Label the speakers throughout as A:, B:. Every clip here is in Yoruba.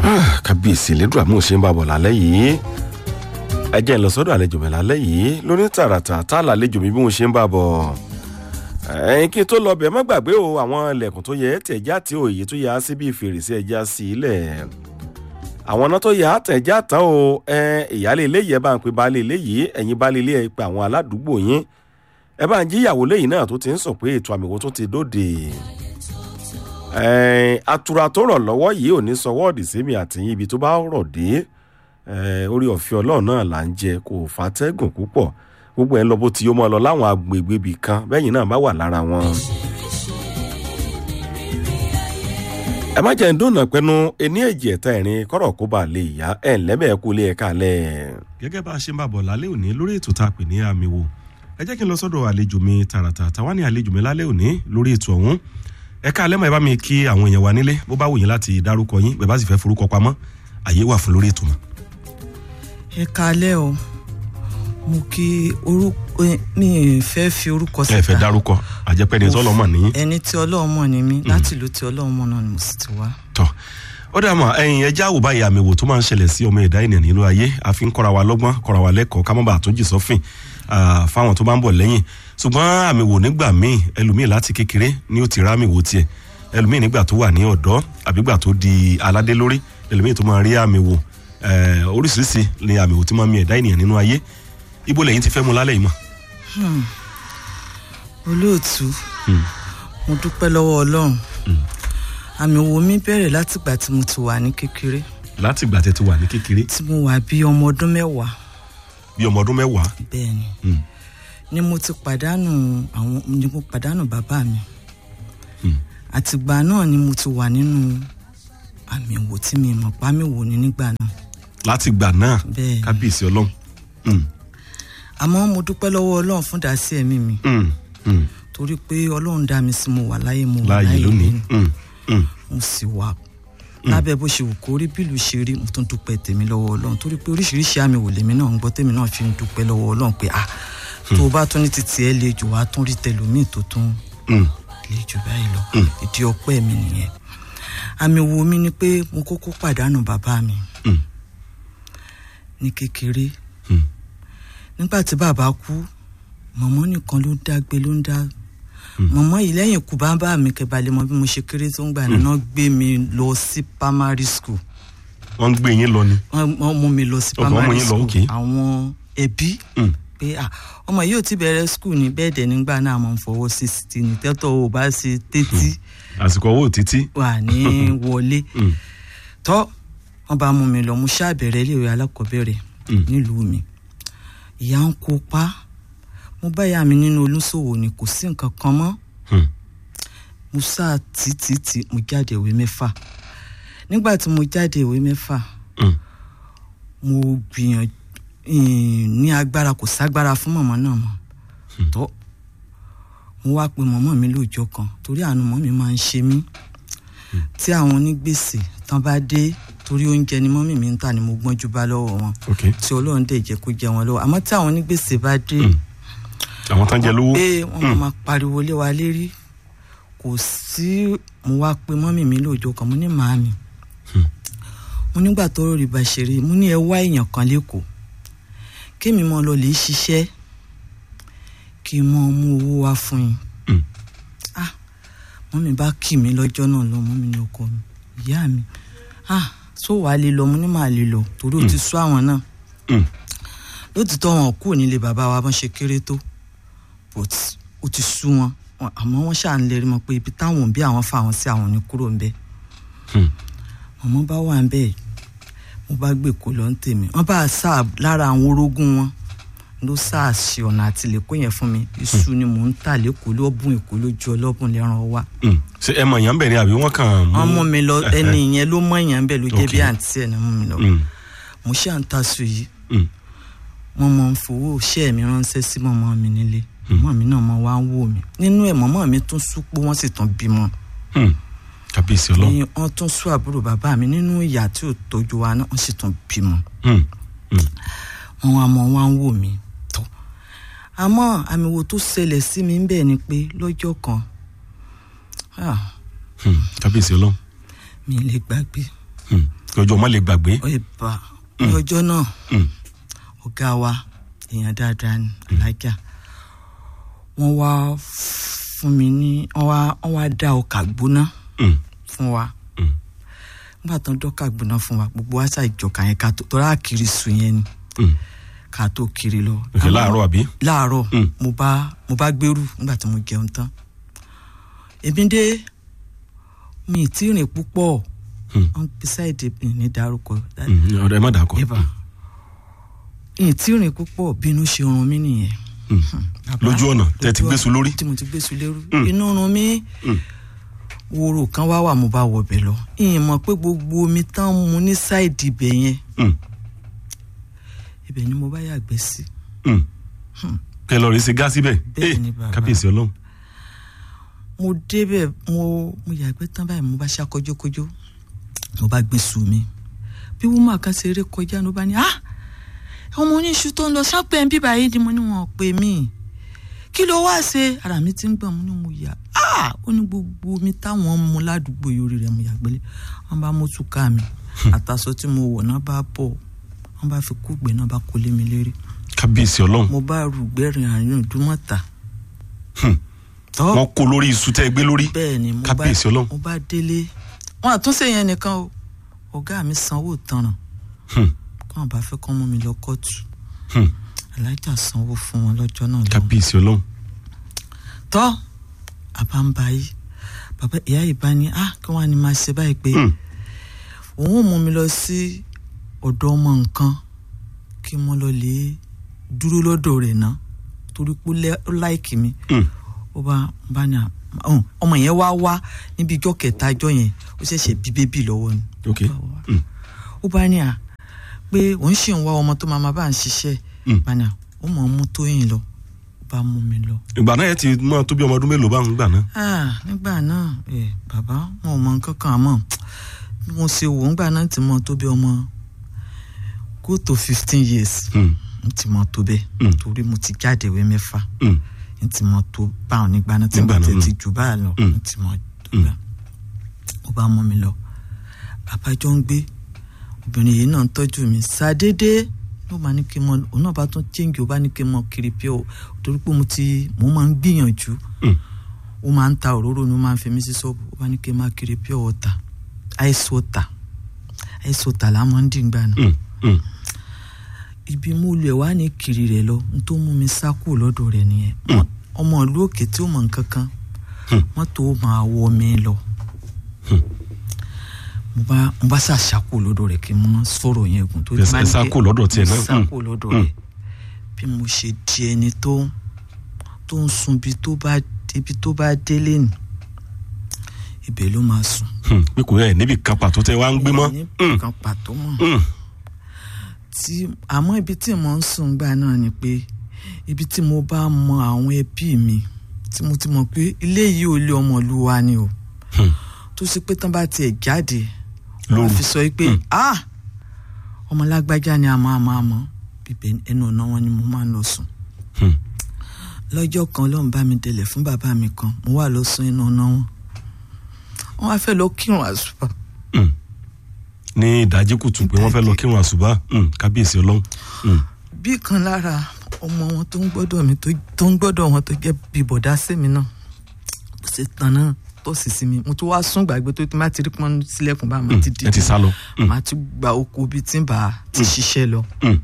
A: kábíyèsí lẹ́dùn àmú ṣe ń bá bọ̀ lálẹ́ yìí ẹ jẹ́ ń lọ sọ́dọ̀ àlejò mi lálẹ́ yìí lóní tààràtà tá a lálejò mi bí mo ṣe ń bá bọ̀ ẹ̀yin kí n tó lọ bẹ̀ má gbàgbé o àwọn ilẹ̀kùn tó yẹ tẹ̀já tí òye tó yà á sí bíi fèrèsé ẹja sí ilẹ̀ àwọn ọ̀nà tó yà á tẹ̀já tán o ìyáálé ilé yìí ẹ bá ń pe baálé ilé yìí ẹ̀yin baálé ilé ẹ pe àwọn aládùúgbò yín ẹ bá ń jí ìyàwó lẹ́yìn náà tó ti ń sọ pé ètò àmì wo tó ti dóde atura tó rọ̀ lọ́wọ́ yìí ò ní sọ wọ́ọ̀dì sẹ́mi àtìyìn ibi tó bá rọ̀ dé orí ọ̀fẹ́ ọlọ́run náà là ń jẹ kò fàtẹ́gùn púpọ̀ gbogbo ẹ̀ ń lọ bó ti yó mọ́ ọ lọ láwọn agbègbè ibì kan bẹ́yìn náà bá wà lára wọn. ẹ má jẹ́ ń dùnà pẹ́nu ení èjì ẹ̀ta ẹ̀rin kọ́rọ̀ kó bá lè yá ẹ̀ ńlẹ́bẹ̀ẹ́ kú lé ẹ̀ka lẹ̀.
B: gẹ́gẹ́ bá a ṣe ń bá bọ̀ lálẹ́ òní lórí ètò tá a pè ní àmì wo ẹ jẹ́ kí n lọ sọ́dọ̀ àlejò mi tààràtà táwa ní àlejò mi lálẹ́ òní lórí ètò ọ̀hún ẹ ká alẹ́ mọ̀ ẹ bá mi kí àwọn èèyàn wa nílé bó bá wù yín láti dárúkọ yín bẹ́ẹ̀ bá sì fẹ́ forúkọ pamọ́ àyè wà fún lórí ètò mọ́.
C: ẹ kalẹ́ o mo kí orúkọ mi ì fẹ́ fi orúkọ síta
B: ẹ fẹ́ dárúkọ àjẹpẹ́ ni tọ́lọ́ mọ̀ níyìn.
C: ẹni tí ọlọ́run mọ̀ ní mí láti ìlú tí ọlọ́run mọ̀ náà ni mo sì ti wá.
B: tọ́ ó dà mọ́ ẹ̀yin ẹja àwò báyìí àmì wò tó máa ń ṣẹlẹ̀ sí ọmọ ẹ̀dá ènìyàn nílò ayé àfi ń kọ́ra wa lọ́gbọ́n kọ́ra wa lẹ́kọ̀ọ́ ká má bàa tó jì sọ́fìn fáwọn tó bá ń bọ̀ lẹ́yìn ṣùgbọ́n àmì wò nígbà míì ẹlòmíì láti kékeré ni ó ti rá àmì wò tiẹ̀ ẹlòmíì nígbà tó wà ní ọ̀dọ́ àbígbà tó di aládé lórí ẹlòmíì tó máa rí àmì wò oríṣiríṣi ni àmì wò tí máa mi ẹ̀dá ènìyàn nínú ayé ibo lẹ́yìn ti fẹ́ mu lálẹ́ yìí mọ̀.
C: olóòtú mo dúpẹ́ lọ́wọ́ ọlọ́run àmì wo mi bẹ̀rẹ̀ látìgbà tí mo ti wà ní kékeré
B: láti ìgbà tẹ ti wà ní kékeré
C: tí mo wà bí ọmọ ọdún mẹ́wàá
B: bí ọmọ ọdún mẹ́wàá.
C: bẹ́ẹ̀ ni ni mo ti pàdánù àwọn ni mo pàdánù bàbá mi àtìgbà náà ni mo ti wà nínú àmì wò tí mi mọ̀ pa mi wò ní nígbà náà
B: láti ìgbà náà
C: Bẹ́ẹ̀.
B: kábíyèsí ọlọ́run.
C: àmọ́ mo dúpẹ́ lọ́wọ́ ọlọ́run fún dàsí ẹ̀mí mi
B: Mm, mm.
C: torí pé ọlọ́run dá mi sí mo wà láyé mo wà
B: láàyè
C: láyé
B: lónìí.
C: lónìí
B: Mm, mm.
C: mo sì wà lábẹ́ bó ṣe wù kó rí bílù ṣe rí mo tún dúpẹ́ tèmi lọ́wọ́ ọlọ́run torí pé oríṣiríṣi àmì wò lèmi náà ń gbọ́ tèmi náà fi ń dúpẹ́ lọ́wọ́ ọlọ́run pé ah tó o bá tún ní títí ẹ le jù wá tún rí tẹlómìn tó tún
B: Mm.
C: le jù báyìí lọ ìdí ọpẹ́ mi nìyẹn àmì wo mi ni pé mo kókó pàdánù bàbá mi
B: Mm.
C: ní kékeré
B: Mm.
C: nígbà tí bàbá kú mọ̀mọ́ nìkan ló dágbé ló ń dá mọ̀mọ́ yìí lẹ́yìn ikú bàbá mi kẹbalẹ̀ mọ bí mo ṣe kéré tó ń gbà náà gbé mi lọ sí primary school
B: wọ́n ń gbé yín lọ ni.
C: wọ́n wọ́n mú mi lọ sí
B: Ok, wọ́n mú
C: primary
B: yín lọ,
C: school
B: ok.
C: àwọn ẹbí
B: Mm.
C: pé ah ọmọ yìí ò ti bẹ̀rẹ̀ school ní bẹ́ẹ̀ dẹ̀ nígbà náà mo ń fọwọ́ sí sí ní tẹ́tọ̀ ò bá ṣe tẹ́tí
B: àsìkò owó títí.
C: wà ní wọlé
B: Mm.
C: tọ́ wọ́n bá mú mi lọ mo ṣàbẹ̀rẹ̀ iléèwé alákọ̀ọ́bẹ̀rẹ̀
B: Mm.
C: nílùú mi ìyá ń kópa mo bá ìyá mi nínú olúṣòwò ni kò sí nǹkan kan mọ́
B: Mm.
C: mo sáà títí mo jáde ìwé mẹ́fà nígbà tí mo jáde ìwé mẹ́fà
B: Mm.
C: mo gbìyànjú ní agbára kò ságbára fún mọ̀mọ́ náà mọ́ tó mo wá pe mọ̀mọ́ mi lóòjọ́ kan torí àánú mọ́ mi máa ń ṣe mí tí àwọn onígbèsè tán bá dé torí oúnjẹ ni mọ́mì mi ń tà ni mo gbọ́njú bá lọ́wọ́ wọn
B: ok
C: tí ọlọ́run dẹ̀ jẹ́ kó jẹ wọn lọ́wọ́ àmọ́ tí àwọn onígbèsè bá dé
B: Mm. àwọn tán jẹ lówó.
C: pé wọ́n máa ma pariwo lé wa lérí kò sí mo wá pe mọ́mì mi lóòjọ́ kan mo ní màámi mo nígbà tó rí bá ṣe rí mo ní ẹ wá èèyàn kan lẹ́kọ̀ọ́ kémi mọ́ lọ lè ṣiṣẹ́ kí n mọ́ mú owó wá fún yín
B: Mm.
C: ah mọ́mì bá kì mí lọ́jọ́ náà lọ mọ́mì ní ọkọ mi ìyá mi ah tó wàá lè lọ mo ní màá lè lọ torí ó ti sú àwọn náà
B: Mm.
C: lótìtọ́ wọn kúrò nílé bàbá wa bọ́n ṣe kéré tó but ó ti sú wọn Wọn- àmọ́ wọ́n ṣáà ń lérí mọ́ pé ibi táwọn òbí àwọn fa àwọn sí àwọn ò ní kúrò ńbẹ́
B: Mm.
C: mọ̀mọ́ bá wà ńbẹ́ mo bá gbé kó lọ ń tèmi wọ́n bá sá lára àwọn orógún wọn ló sá ṣe ọ̀nà àti lè kó yẹn fún mi iṣu ni mò ń tà lẹ́kọ̀ọ́ lọ́bùn èkó lójú ọlọ́bùn lẹ́ran wá
B: Mm. ṣé ẹ mọ̀ yàn bẹ̀rẹ̀ àbí wọ́n kàn mú.
C: wọ́n mú mi lọ ẹni yẹn ló mọ̀ yẹn bẹ́ẹ̀ ló jẹ́ bí
B: Okay.
C: àǹtí ẹ̀ ní mú mi lọ
B: Mm.
C: mo ṣáà ń taṣu yìí
B: Mm.
C: wọ́n mọ̀ ń fowó iṣẹ́ mi ránṣẹ́ sí mọ̀mọ́ mi nílé mọ̀mọ́ mi náà mọ̀ wá ń wò mí nínú ẹ̀ mọ̀mọ́ mi tún súpó wọ́n sì tún bímọ
B: Mm. kábíyèsí ọlọ́run.
C: ní wọ́n tún sú àbúrò bàbá mi nínú ìyá tí ò tọ́jú wa náà wọ́n sì tún bímọ
B: Mm. Mm.
C: wọ́n wá mọ̀ wá ń wò mí tó àmọ́ àmì wo tó ṣẹlẹ̀ sí mi ń bẹ̀ ni pé lọ́jọ́ kan ah,
B: Mm. kábíyèsí ọlọ́run.
C: mi ì lè gbàgbé
B: Mm. kí ọjọ́ ọmọ lè gbàgbé.
C: ìbá ní ọjọ́ náà
B: Mm,
C: ọ̀gá wa èèyàn dáadáa ní alájà wọ́n wá fún mi ní wọ́n wá wọ́n wá dá ọkà gbóná
B: mm,
C: fún wa
B: mm.
C: nígbà tó ń dọ́kà gbóná fún wa gbogbo wa ṣáà ìjọka yẹn ká tó tọ́lá kiri sùn yẹn ni
B: Mm.
C: ká tó kiri lọ.
B: òkè láàárọ̀ àbí.
C: láàárọ̀
B: Mm.
C: mo bá mo bá gbèrú nígbà tí mo jẹun tán èmi dé mi ì tí ì rìn púpọ̀
B: Mm.
C: wọn beside mi ní dárúkọ
B: Mm, ọ̀dọ̀ ẹ má dàkọ̀.
C: eba mi ì tí ì rìn púpọ̀ bínú ṣe run mí nìyẹn.
B: Mm.
C: Bàbá,
B: lójú ọ̀nà tẹ́ ti
C: lójú
B: gbé sun lórí.
C: tí mo ti gbé sun lérú
B: Mm.
C: inú run mí
B: Mm.
C: wòrò kan wá wà mo bá wọ bẹ̀ lọ ìyẹn mọ̀ pé gbogbo omi tán mu ní sáìdì ibẹ̀ yẹn
B: Mm,
C: ibẹ̀ ni mo bá yàgbẹ́ sí.
B: mm. kẹ lọ rí sí gáàsì bẹ́ẹ̀.
C: Bẹ́ẹ̀
B: Eh,
C: ni bàbá.
B: kábíyèsí ọlọ́run.
C: mo débẹ̀ mo mo yàgbẹ́ tán báyìí mo bá ṣá kọjókọjó mo bá gbé sùn mi bí wúmọ̀ kan ṣe eré kọjá ló bá ní ah ọmọ oníṣu tó ń lọ sápẹ́ ń bíbá yìí ni mo ní wọn ò pè mí kí ló wá ṣe ara mi ti ń gbọ̀n mo ní mo yà ah ó ní gbogbo omi táwọn mu ládùúgbò yorí rẹ̀ mo yàgbẹ́lẹ̀ wọ́n bá mú túká mi àtàṣọ tí mo wọ̀ náà bá bọ̀ wọ́n bá fi kúgbẹ́ náà bá kólé mi lérí
B: kábíyèsí ọlọ́run.
C: mo bá rúgbẹ́rìn àárín ìdúmọ̀ta
B: Hmm.
C: tọ́
B: wọ́n kó lórí iṣu tẹ́ ẹ gbé lórí.
C: bẹ́ẹ̀ ni mo bá
B: kábíyèsí ọlọ́run.
C: mo bá délé wọn àtúnṣe yẹn nìkan o ọ̀gá mi sanwó tanràn
B: Hmm,
C: kí wọn bá fẹ́ kọ́ mú mi lọ kóòtù
B: hmm.
C: alájà sanwó fún wọn lọ́jọ́ náà lọ
B: kábíyèsí ọlọ́run.
C: tọ́ àbámbá yìí bàbá ìyá yìí bá ní ah kí wọ́n á ní máa ṣe báyìí pé
B: Hmm,
C: òun ò mú mi lọ sí ọ̀dọ̀ ọmọ nǹkan kí mo lọ lè dúró lọ́dọ̀ rẹ̀ ná torí pé ó lẹ́- ó láìkì mi
B: hmm.
C: ó bá bá ní à ọ̀hún, ọmọ yẹn wá wá níbi ijọ́ kẹta ijọ́ yẹn ó ṣẹ̀ṣẹ̀ bí bébì lọ́wọ́ ni
B: ok.
C: Ó bá wá.
B: Hmm,
C: ó bá ní à pé òun ṣì ń wá ọmọ tó máa ma bá ń ṣiṣẹ́
B: Mm.
C: bá ní à ó mọ̀ ọ́n mú tóyìn lọ ó bá mú mi lọ.
B: ìgbà náà ẹ ti mọ tó bí ọmọ ọdún mélòó bá ń gbà náà.
C: Ah, nígbà náà ẹ bàbá wọn ò mọ nǹkan kan àmọ́ bí mo ṣe wò ó ńgbà náà ti mọ tó bí ọmọ go to fifteen years
B: Hmm,
C: n ti mọ tó bẹ́ẹ̀
B: Mm.
C: torí mo ti jáde ìwé mẹ́fà
B: hmm.
C: n ti mọ tó báwọn nígbà náà tí
B: Nígbà
C: mo
B: náà,
C: tẹ̀ ti
B: mm.
C: jù báyà lọ
B: Mm.
C: n ti mọ tó bẹ́ẹ̀ ó bá mú mi lọ àbájọ ń gbé obìnrin yìí náà ń tọ́jú mi ṣàdédé ló máa ní kí n mọ òun náà bá tún chéǹgì ó bá ní kí n mọ kiri pé o torí pé mo ti mo máa ń gbìyànjú
B: Hmm.
C: ó máa ń ta òróró ni ó máa ń fi mí sí ṣọ́ọ̀bù ó bá ní kí n máa kiri pure water ice water ice water là á máa ń dín gbà náà
B: Hmm, hmm.
C: ibi mú lu ẹ̀ wá ní kiri rẹ̀ lọ n tó mú mi sá kúrò lọ́dọ̀ rẹ̀ nìyẹn
B: Mm.
C: ọmọ ìlú òkè tí ó mọ̀ nǹkan kan
B: Hmm.
C: mọ́tò ó máa wọ mi lọ
B: Hmm.
C: mo bá mo bá ṣàṣàkó lọ́dọ̀ rẹ̀ kí n mọ sọ̀rọ̀ yẹn gùn tó
B: Ẹ sá- ẹ sá kúrò lọ́dọ̀ tiẹ̀ náà.
C: sá
B: Hmm.
C: kúrò lọ́dọ̀
B: Hmm.
C: rẹ̀ bí mo ṣe di ẹni tó tó ń sun ibi tó bá ibi tó bá délé nì ibẹ̀ ló máa sùn
B: Hmm, pé kò yẹ níbi kan pàtó tẹ wá ń gbé mọ́.
C: ní
B: Hmm,
C: kan pàtó mọ́
B: hmm.
C: tí àmọ́ ibi tí mo ń sùn gbà náà ni pé ibi tí mo bá mọ àwọn ẹbí mi tí mo ti mọ̀ pé ilé yìí ò lé ọmọ ìlú wa ni o
B: Hmm.
C: tó sì pé tán bá tiẹ̀ jáde
B: Lóru.
C: wọ́n fi sọ pé ah ọmọ lágbájá ni a máa máa mọ̀ bíbẹ̀ ẹnu ọ̀nà wọn ni mo máa ń lọ sùn
B: Hmm.
C: lọ́jọ́ kan lọ́n bá mi délẹ̀ fún bàbá mi kan mo wà lọ sùn ẹnu ọ̀nà wọn wọ́n wá fẹ́ lọ kírun àsùbà
B: Hmm. ní ìdájí kùtù pé wọ́n fẹ́ lọ kírun àṣùbà Hmm, kábíyèsí ọlọ́run. Hmm.
C: bí kan lára ọmọ wọn tó ń gbọ́dọ̀ mi tó tó ń gbọ́dọ̀ wọn tó jẹ́ bí bọ̀dá sí mi náà bó ṣe tán náà tó sì sí mi mo tún wá sún gbàgbé tó ti má ti rí pọ́n sílẹ̀kùn bá má ti
B: ẹ ti sá lọ. Hmm.
C: má tún gba oko bíi tí ń bá a ti ṣiṣẹ́ lọ.
B: Hmm.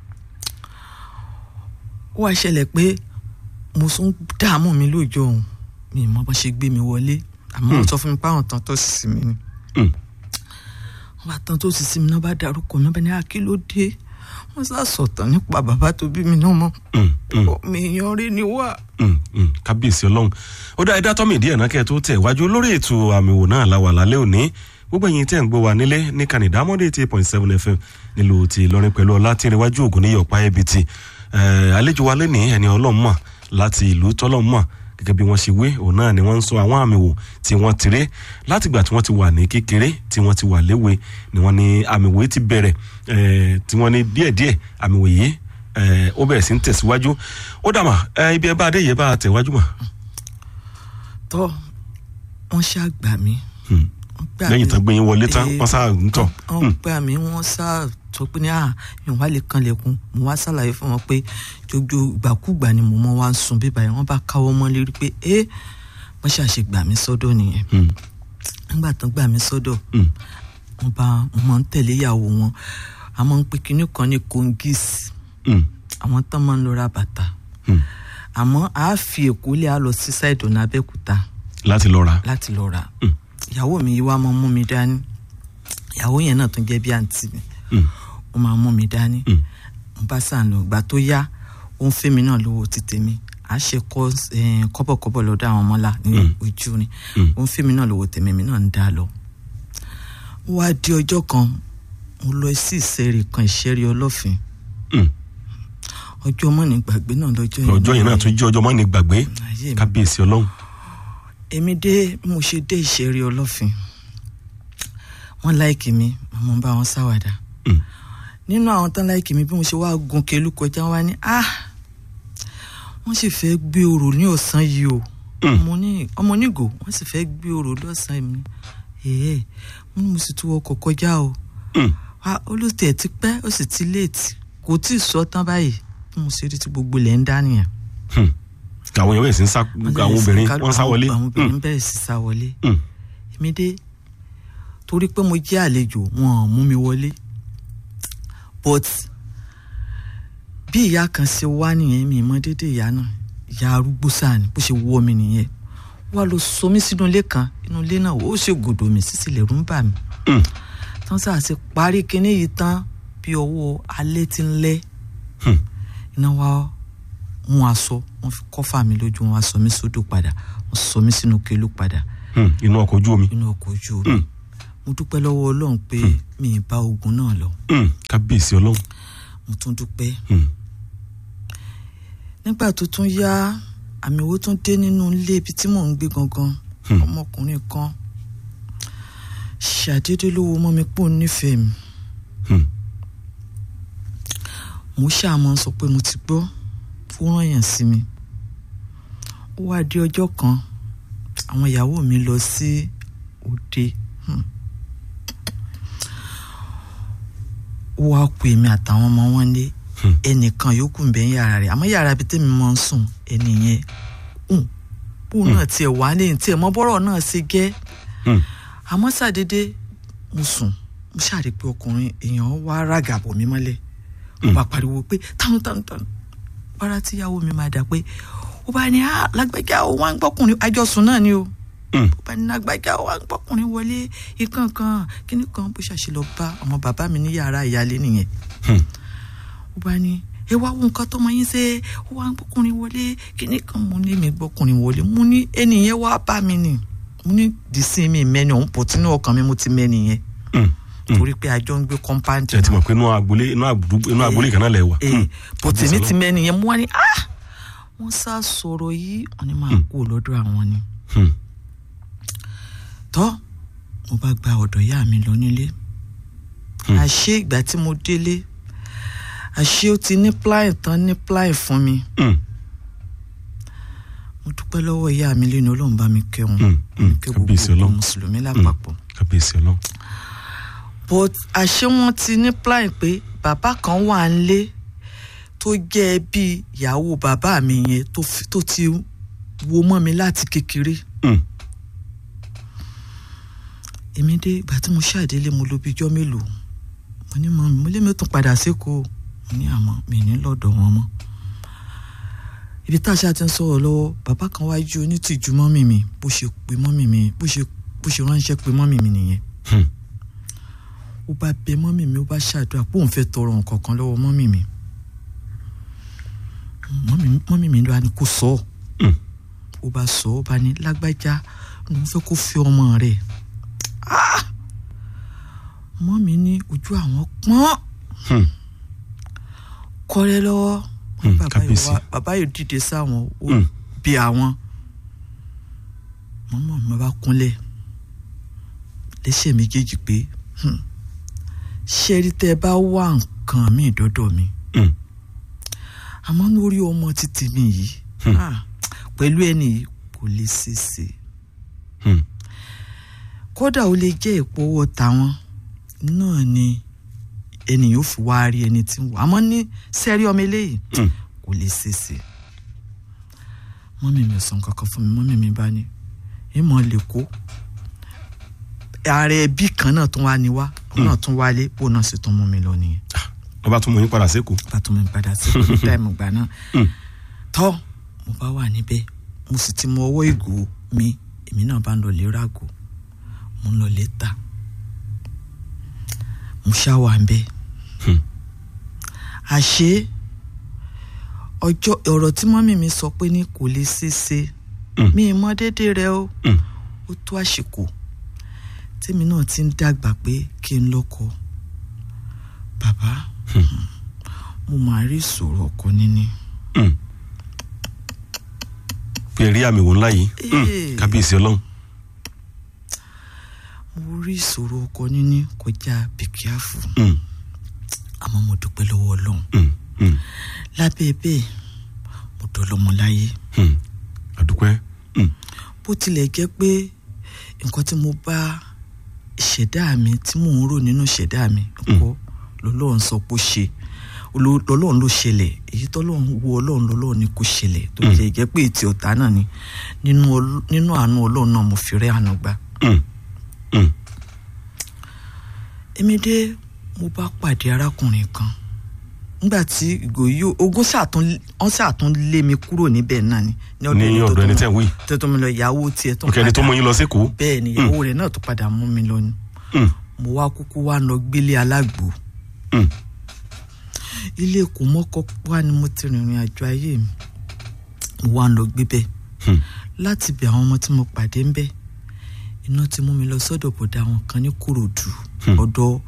C: ó wá ṣẹlẹ̀ pé mo tún dààmú mi lóòjọ́ òun mi ì mọ bó ṣe gbé mi wọlé àmọ́ wọ́n sọ fún mi pé àwọn tán tó sì sí mi ni
B: Hmm.
C: wọ́n bá tán tó sì sí mi náà bá darúkọ mi bá ní akílódé wọ́n sá sọ̀tàn nípa bàbá tó bí mi náà mọ́
B: Hmm. Hmm.
C: mi yan rí ni wá.
B: Mm, mm, kábíyèsí ọlọ́run ó dá ẹ̀dá tọ́mì díẹ̀ náà kẹ́ ẹ tó tẹ̀ wájú lórí ètò àmì wò náà láwà lálẹ́ òní gbogbo ẹ̀yin tẹ́ ń gbọ́ wa nílé ní kanìdá mọ́dé eighty eight point seven fm nílùú ti ìlọrin pẹ̀lú ọlá tí ìrìnwájú ògùn ní yọ̀pá ẹbí ti àlejò wa lẹ́nìí ẹni ọlọ́run mọ̀ láti ìlú tọ́lọ́run mọ̀ gẹ́gẹ́ bí wọ́n ṣe wé òun náà ni wọ́n ń sọ àwọn àmì wò tí wọ́n ti ré látìgbà tí wọ́n ti wà ní kékeré tí wọ́n ti wà léwe ni wọ́n ní àmì wò yìí ti bẹ̀rẹ̀ eh, tí wọ́n ní díẹ̀díẹ̀ àmì wò yìí eh, ó bẹ̀rẹ̀ sí ń tẹ̀síwájú ó dàmà eh, ibi ẹ bá adé yẹ bá tẹ̀wájú mà.
C: tọ́ wọ́n ṣàgbà mí
B: Hmm.
C: gbà
B: lẹ́yìn
C: mí-
B: tán gbé yín wọlé tán
C: Eh,
B: wọ́n sá ń tọ̀
C: wọ́n gbà mí wọ́n sá sọ pé ní à yàn wá lè kanlẹ̀kùn mo wá ṣàlàyé fún wọn pé jojo ìgbàkúgbà ni mo mọ wá ń sun bíbá yẹn wọ́n bá káwọ́ mọ́ lérí pé ẹ wọ́n ṣàṣe gbà mí sọ́dọ̀ nìyẹn
B: Hmm,
C: nígbà tán gbà mí sọ́dọ̀
B: hmm,
C: wọ́n bá wọ́n máa ń tẹ̀lé ìyàwó wọn a máa ń pe kinní kan ní kongis
B: hmm,
C: àwọn tán máa ń lọ ra bàtà
B: hmm.
C: àmọ́ a fi èkó lé a lọ sí ṣáìdì ọ̀nà abẹ́òkúta
B: láti lọ ra
C: láti lọ rà
B: Mm.
C: ìyàwó mi yìí wá máa mú mi dání ìyàwó yẹn náà tún jẹ́ bí àǹtí mi
B: Hmm,
C: ó máa mú mi dání
B: hmm,
C: mo bá sàn lọ ìgbà tó yá ó ń fẹ́ mi náà lówó ti tèmi à á ṣe kọ́ eh, kọ́bọ̀kọ́bọ̀ lọ́dọ̀ àwọn ọmọlá ní
B: Mm.
C: ojú ni
B: Mm.
C: ó ń fẹ́ mi náà lówó tèmi mi náà ń dá lọ. ó wá di ọjọ́ kan mo lọ sí ìṣẹ́rì kan ìṣẹ́rì ọlọ́fin
B: hmm.
C: ọjọ́ ọmọ ní gbàgbé náà lọ́jọ́ yẹn
B: ọjọ́ yìí náà tún jẹ́ ọjọ́ mọ́ni gbàgbé
C: ayé mi
B: kábíyèsí ọlọ́run
C: èmi dé bí mo ṣe dé ìṣeré ọlọ́fin wọ́n láìkì mi mo ń bá wọn ṣàwàdà
B: Hmm,
C: nínú àwọn tán láìkì mi bí mo ṣe wá gun kelu kọjá wá ní ah wọ́n sì fẹ́ gbé orò ní ọ̀sán yìí o
B: Hmm.
C: ọmọ ní ọmọ onígò wọ́n sì fẹ́ gbé orò lọ́sàn-án mi ẹ̀ẹ́ mo ní mo sì tún ọkọ̀ kọjá o
B: hmm,
C: wa olóòtú ẹ̀ ti pẹ́ ó sì ti léètì kò tí ì sọ tán báyìí bí mo ṣe rí ti gbogbo ilẹ̀ ń dá nìyẹn.
B: hmm. àwọn èèyàn bẹ̀rẹ̀ sí ń sá àwọn obìnrin
C: Kálukú-
B: wọ́n sá wọlé
C: àwọn
B: Hmm,
C: obìnrin bẹ̀rẹ̀ sí sá wọlé
B: hmm,
C: èmi dé torí pé mo jẹ́ àlejò wọn ò mú mi wọlé but bí ìyá kan ṣe wá nìyẹn mi mọ dédé ìyá náà ìyá arúgbó sáà ni bó ṣe wọ́ mi nìyẹn wá lọ sọ mí sínú ilé kan inú ilé náà ó ṣe gòdò mi sísì lẹ̀rú ń bà mí
B: hmm,
C: tán sáà ṣe parí kinní yìí tán bí ọwọ́ alẹ́ ti ń lẹ́
B: hmm.
C: iná wá mú aṣọ wọn fi kọ́fà mi lójú wọn wá sọ mí sódò padà wọn sọ mí sínú kélú padà
B: Hmm, inú ọkọ̀ ojú omi
C: inú ọkọ̀ ojú omi
B: Hmm.
C: mo dúpẹ́ lọ́wọ́ ọlọ́run pé mi ì bá ogun náà lọ
B: Hmm, kábíyèsí ọlọ́run
C: mo tún dúpẹ́
B: Hmm,
C: nígbà tó tún yá àmì owó tún dé nínú ilé ibi tí mò ń gbé gangan
B: Hmm.
C: ọmọkùnrin kan ṣàdédé ló wo mọ́ mi pò nífẹ̀ẹ́ mi
B: hmm,
C: mo ṣàmọ́ sọ pé mo ti gbọ́ ó rán yàn sí mi ó wá di ọjọ́ kan àwọn ìyàwó mi lọ sí òde hmm. ó wá kú èmi àtàwọn ọmọ wọn lé
B: Hmm.
C: ẹnìkan yòókù ń bẹ ní yàrá rẹ̀ àmọ́ yàrá ibi tẹ́mi máa ń sùn ẹni yẹn hùn bóun náà tiẹ̀ wá lẹ́yìn tiẹ̀ mọ́ bọ́rọ̀ náà ṣe gẹ́
B: hmm,
C: àmọ́ ṣàdédé mo sùn mo ṣàrí pé ọkùnrin èèyàn wá ràgàbọ̀ mi mọ́lẹ̀ ó bá pariwo pé tánu tánu tánu para tíyàwó mi máa dà pé ó bá ní ah lágbájá ó wá ń gbọ́kùnrin àjọsùn náà ni o
B: hmm.
C: ó bá ní lágbájá ó wá ń gbọ́kùnrin wọlé ikán kan kíní kan bó ṣàṣe lọ bá ọmọ bàbá mi ní yàrá ìyálé nìyẹn
B: Hmm.
C: ó bá ní ẹ wá wo nǹkan tọmọ yín ṣe ó wá ń gbọ́kùnrin wọlé kíní kan mo ní mi gbọ́kùnrin wọlé mo ní ẹnìyẹn wá bá mi nì mo ní dìísí mi mẹ́ni ọ̀hún pọ̀ tínú ọkàn mi mo ti mẹ́ni yẹn
B: Hmm, hmm.
C: torí pé àjọ ń gbé kọ́ńpáǹtì
B: ẹ ti mọ̀ pé inú agbolé inú àgbùdú- inú agbolé kan náà lẹ̀ wà Hmm,
C: bó
B: kábíyèsí
C: tèmi ti
B: ọlọ́run.
C: mẹ́ni yẹn mo wá ní ah wọ́n sá sọ̀rọ̀ yìí wọ́n ní máa kú lọ́dọ̀ àwọn ni
B: Hmm,
C: tọ́ mo bá gba ọ̀dọ̀ ìyá mi lọ nílé
B: Hmm.
C: àṣé ìgbà tí mo délé àṣé ó ti ní pláì tán ní pláì fún mi
B: hmm,
C: mo dúpẹ́ lọ́wọ́ ìyá mi lẹ́nu ọlọ́run bá mi kẹ́ wọn
B: Hmm, hmm.
C: kẹ́
B: Kábíyèsí
C: gbogbo
B: Ọlọ́run.
C: mùsùlùmí lápapọ̀
B: kábíyèsí ọlọ́run
C: but àṣé wọn ti ní pláì pé bàbá kan wà nílé tó jẹ́ bí ìyàwó bàbá mi yẹn tó fi- tó ti wo mọ́ mi láti kékeré
B: Hmm,
C: èmi dé ìgbà tí mo ṣàdélé mo lò bí ijọ́ mélòó mo ní mọ mi mo lé mi ó tún padà sékòó mo ní àmọ́ mi ní lọ́dọ̀ wọn mọ́ ibi tá a ṣáà ti ń sọ̀rọ̀ lọ́wọ́ bàbá kan wá ju onítìjú mọ́mì mi bó ṣe pè mọ́mì mi bó ṣe bó ṣe ránṣẹ́ pé mọ́mì mi nìyẹn
B: hmm,
C: ó bá bẹ mọ́mì mi ó bá ṣàdúrà pé òun fẹ́ tọrọ nǹkan kan lọ́wọ́ mọ́mì mi mọ́mì mọ́mì mi ló wá ní kó sọ ọ́
B: hmm.
C: ó bá sọ ó bá ní lágbájá lòun fẹ́ kó fi ọmọ rẹ̀ Ah! mọ́mì ní ojú àwọn pọ́n
B: Hmm.
C: kọ́rẹ́ lọ́wọ́
B: Hmm,
C: bàbá yìí
B: kábíyèsí.
C: wá- bàbá yìí dìde sáwọn ó
B: Hmm.
C: bí àwọn mọ́mọ́ mi bá kúnlẹ̀ lẹ́sẹ̀ méjèèjì pé hmm, ṣẹ́rí tẹ́ ẹ bá wá nǹkan mi dọ́dọ̀ mi
B: Hmm.
C: àmọ́ lórí ọmọ títí mi yìí
B: Hmm.
C: ah, pẹ̀lú ẹni yìí kò lè ṣeéṣe
B: Hmm.
C: kódà ó lè jẹ́ èpo owó tàwọn náà ni ènìyàn ò fi wá rí ẹni tí ń wò àmọ́ ní sẹ́rí ọmọ eléyìí
B: Mm.
C: kò lè ṣèṣe mọ́mí mi ò sọ nǹkan kan fún mi mọ́mí mi bá ní ìmọ̀ lè kó ààrẹ ẹbí kan náà tún wá ní wá òun náà tún wálé bó náà sì tún mú mi lọ nìyẹn
B: wọ́n bá tún mú yín padà sékòó.
C: bá tún mi padà sí ní táìmù gbà náà
B: Mm.
C: tọ́ mo bá wà níbẹ̀ mo sì ti mọ ọwọ́ ìgò mi èmi náà bá ń lọ lè ràgò mo ń lọ lè ta mo ṣáwà ń bẹ̀
B: Hmm.
C: àṣé ọjọ́ ọ̀rọ̀ tí mọ́mì mi sọ pé ní kò lè ṣeéṣe
B: Mm.
C: mi ì mọ déédéé rẹ o
B: Mm.
C: ó tó àsìkò tèmi náà ti ń dàgbà pé kí n lọ́kọ bàbá mo máa rí ìṣòro ọkọ níní
B: Mm. pé ẹ rí àmì wò ńlá yìí Mm.
C: Ee.
B: kábíyèsí ọlọ́run.
C: mo rí ìṣòro ọkọ níní kọjá bìkíáfù
B: Mm.
C: àmọ́ mo dúpẹ́ lọ́wọ́ ọlọ́run
B: Mm. Mm.
C: lábẹ́ bẹ́ẹ̀ mo dọ́lọ́mọ láyé
B: Mm. àdúpẹ́. Mm.
C: bó tilẹ̀ jẹ́ pé nǹkan tí mo bá ìṣẹ̀dá mi tí mò ń rò nínú ìṣẹ̀dá mi kọ́ lọ́lọ́run sọ pé ó ṣe Olú- lọ́lọ́run ló ṣẹlẹ̀ èyí tọ́lọ́run wo ọlọ́run lọ́lọ́run ni kò ṣẹlẹ̀ tó tilẹ̀ jẹ́ pé ètí ọ̀tá náà ni nínú ọl- nínú àánú ọlọ́run náà mo fi rẹ́ àánú gbà.
B: Mm. Mm.
C: èmi dé mo bá pàdé arákùnrin kan nígbà tí ìgò yìí ogún ṣàtún wọn ṣàtún lé mi kúrò níbẹ̀ náà ni
B: ní ọ̀dọ̀ ẹni tẹ́ ń wí.
C: tó tó mi lọ ìyàwó tiẹ̀ tó ń
B: òkè ẹni tó mú yín lọ sékòó.
C: bẹ́ẹ̀ ni ìyàwó rẹ̀ náà tó padà mú mi lọ ni
B: Mm.
C: mo wá kúkú wá lọ gbélé alágbo
B: Mm.
C: ilé kò mọ́kọ́ wá ni mo ti rìnrìn àjò ayé mi mo wá lọ gbé bẹ́ẹ̀
B: Mm.
C: láti bẹ̀ àwọn ọmọ tí mo pàdé ń bẹ̀ iná ti mú mi lọ sọ́dọ̀ bọ̀dá àwọn kan ní kòròdú
B: Hmm.
C: ọ̀dọ̀